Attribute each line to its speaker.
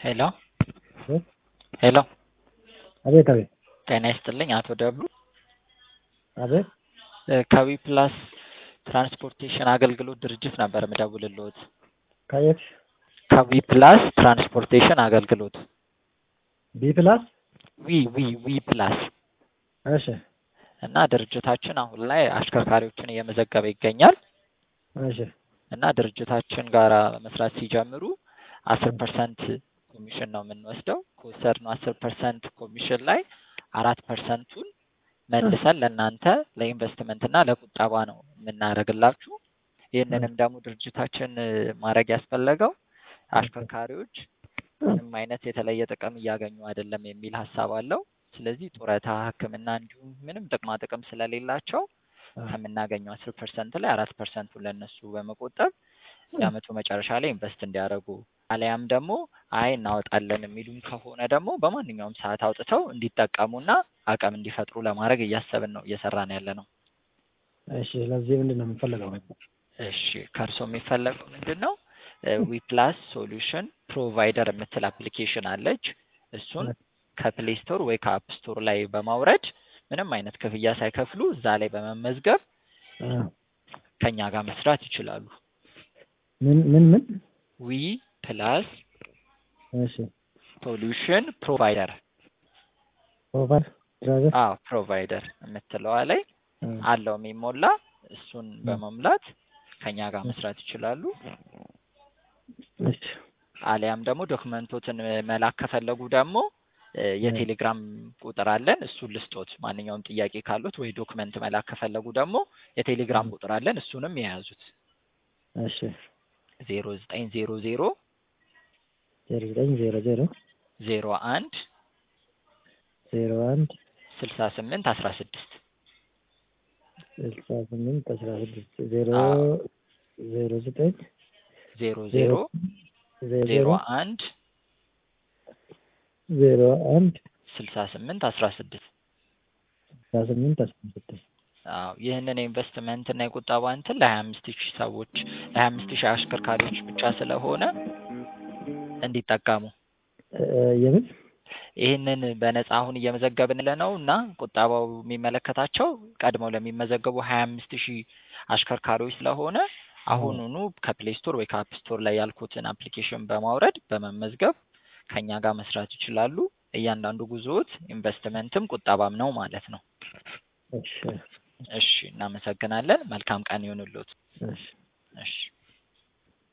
Speaker 1: ሄሎ ሄሎ
Speaker 2: አቤት አቤት
Speaker 1: ጤና ይስጥልኝ አቶ ደብሉ
Speaker 2: አቤት
Speaker 1: ከዊ ፕላስ ትራንስፖርቴሽን አገልግሎት ድርጅት ነበር ምደውልልዎት።
Speaker 2: ከየት
Speaker 1: ከዊ ፕላስ ትራንስፖርቴሽን አገልግሎት
Speaker 2: ቢ ፕላስ
Speaker 1: ዊ ዊ ዊ ፕላስ
Speaker 2: እሺ
Speaker 1: እና ድርጅታችን አሁን ላይ አሽከርካሪዎችን እየመዘገበ ይገኛል
Speaker 2: እሺ
Speaker 1: እና ድርጅታችን ጋር መስራት ሲጀምሩ አስር ፐርሰንት ኮሚሽን ነው የምንወስደው። ከወሰድነው አስር ፐርሰንት ኮሚሽን ላይ አራት ፐርሰንቱን መልሰን ለእናንተ ለኢንቨስትመንት እና ለቁጠባ ነው የምናደርግላችሁ። ይህንንም ደግሞ ድርጅታችን ማድረግ ያስፈለገው አሽከርካሪዎች ምንም አይነት የተለየ ጥቅም እያገኙ አይደለም የሚል ሀሳብ አለው። ስለዚህ ጡረታ፣ ሕክምና እንዲሁም ምንም ጥቅማ ጥቅም ስለሌላቸው ከምናገኘው አስር ፐርሰንት ላይ አራት ፐርሰንቱን ለእነሱ በመቆጠብ የአመቱ መጨረሻ ላይ ኢንቨስት እንዲያደርጉ አሊያም ደግሞ አይ እናወጣለን የሚሉም ከሆነ ደግሞ በማንኛውም ሰዓት አውጥተው እንዲጠቀሙና አቅም እንዲፈጥሩ ለማድረግ እያሰብን ነው እየሰራን ያለ ነው።
Speaker 2: እሺ ስለዚህ ምንድን ነው የምንፈልገው?
Speaker 1: እሺ ከእርሶ የሚፈለገው ምንድን ነው? ዊፕላስ ሶሉሽን ፕሮቫይደር የምትል አፕሊኬሽን አለች። እሱን ከፕሌይ ስቶር ወይ ከአፕ ስቶር ላይ በማውረድ ምንም አይነት ክፍያ ሳይከፍሉ እዛ ላይ በመመዝገብ ከኛ ጋር መስራት ይችላሉ።
Speaker 2: ምን ምን ምን?
Speaker 1: ዊ ፕላስ
Speaker 2: እሺ
Speaker 1: ሶሉሽን ፕሮቫይደር
Speaker 2: ኦቨር ድራይቨር
Speaker 1: አዎ ፕሮቫይደር የምትለዋ ላይ አለው የሚሞላ እሱን በመሙላት ከኛ ጋር መስራት ይችላሉ።
Speaker 2: እሺ
Speaker 1: አሊያም ደግሞ ዶክመንቶትን መላክ ከፈለጉ ደግሞ የቴሌግራም ቁጥር አለን። እሱን ልስጦት። ማንኛውም ጥያቄ ካሉት ወይ ዶክመንት መላክ ከፈለጉ ደግሞ የቴሌግራም ቁጥር አለን። እሱንም የያዙት
Speaker 2: እሺ
Speaker 1: ዜሮ ዘጠኝ ዜሮ ዜሮ
Speaker 2: ዜሮ ዘጠኝ ዜሮ ዜሮ
Speaker 1: ዜሮ አንድ
Speaker 2: ዜሮ አንድ
Speaker 1: ስልሳ ስምንት አስራ ስድስት
Speaker 2: ስልሳ ስምንት አስራ ስድስት ዜሮ
Speaker 1: አዎ።
Speaker 2: ዜሮ ዘጠኝ
Speaker 1: ዜሮ ዜሮ
Speaker 2: ዜሮ
Speaker 1: ዜሮ አንድ
Speaker 2: ዜሮ አንድ
Speaker 1: ስልሳ ስምንት አስራ ስድስት
Speaker 2: አስራ ስምንት አስራ ስድስት
Speaker 1: አዎ ይህንን የኢንቨስትመንት እና የቁጠባ እንትን ለሀያ አምስት ሺህ ሰዎች ለሀያ አምስት ሺህ አሽከርካሪዎች ብቻ ስለሆነ እንዲጠቀሙ
Speaker 2: የምን
Speaker 1: ይህንን በነፃ አሁን እየመዘገብን ለነው እና ቁጠባው የሚመለከታቸው ቀድመው ለሚመዘገቡ ሀያ አምስት ሺህ አሽከርካሪዎች ስለሆነ አሁኑኑ ከፕሌይ ስቶር ወይ ከአፕ ስቶር ላይ ያልኩትን አፕሊኬሽን በማውረድ በመመዝገብ ከኛ ጋር መስራት ይችላሉ። እያንዳንዱ ጉዞዎት ኢንቨስትመንትም ቁጠባም ነው ማለት ነው።
Speaker 2: እሺ
Speaker 1: እሺ እናመሰግናለን። መልካም ቀን ይሁንልዎት።
Speaker 2: እሺ
Speaker 1: እሺ